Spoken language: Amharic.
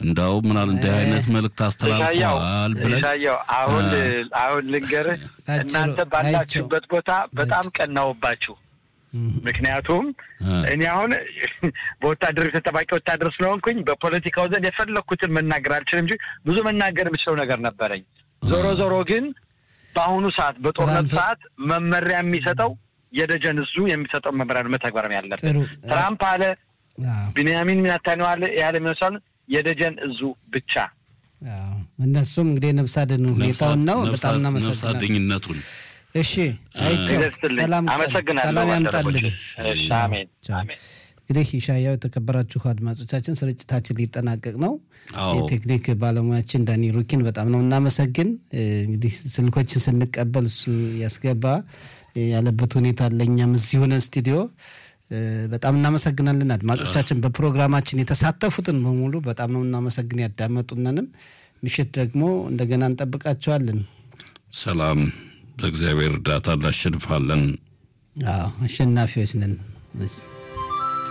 እንዳው ምናል እንዲህ አይነት መልእክት አስተላልፈዋል ብለን ኢሳያው አሁን አሁን ልንገርህ እናንተ ባላችሁበት ቦታ በጣም ቀናውባችሁ። ምክንያቱም እኔ አሁን በወታደር ተጠባቂ ወታደር ስለሆንኩኝ በፖለቲካው ዘንድ የፈለግኩትን መናገር አልችልም እንጂ ብዙ መናገር የምችለው ነገር ነበረኝ። ዞሮ ዞሮ ግን በአሁኑ ሰዓት በጦርነት ሰዓት መመሪያ የሚሰጠው የደጀን እዙ የሚሰጠው መመሪያ ነው መተግበር ያለብን። ትራምፕ አለ፣ ቢንያሚን ኔታንያሁ አለ ያለ የሚመስል የደጀን እዙ ብቻ እነሱም እንግዲህ ነፍስ አድን ሁኔታውን ነው። በጣም እናመሰግናለን። ነፍስ አድኝነቱን እሺ አይቼው ሰላም ሰላም ያምጣልን። አሜን አሜን። እንግዲህ ኢሻያው የተከበራችሁ አድማጮቻችን ስርጭታችን ሊጠናቀቅ ነው። የቴክኒክ ባለሙያችን ዳኒ ሩኪን በጣም ነው እናመሰግን። እንግዲህ ስልኮችን ስንቀበል እሱ ያስገባ ያለበት ሁኔታ ለእኛም እዚህ ሆነን ስቱዲዮ በጣም እናመሰግናለን። አድማጮቻችን በፕሮግራማችን የተሳተፉትን በሙሉ በጣም ነው እናመሰግን። ያዳመጡንንም ምሽት ደግሞ እንደገና እንጠብቃቸዋለን። ሰላም በእግዚአብሔር እርዳታ እናሸንፋለን። አሸናፊዎች ነን።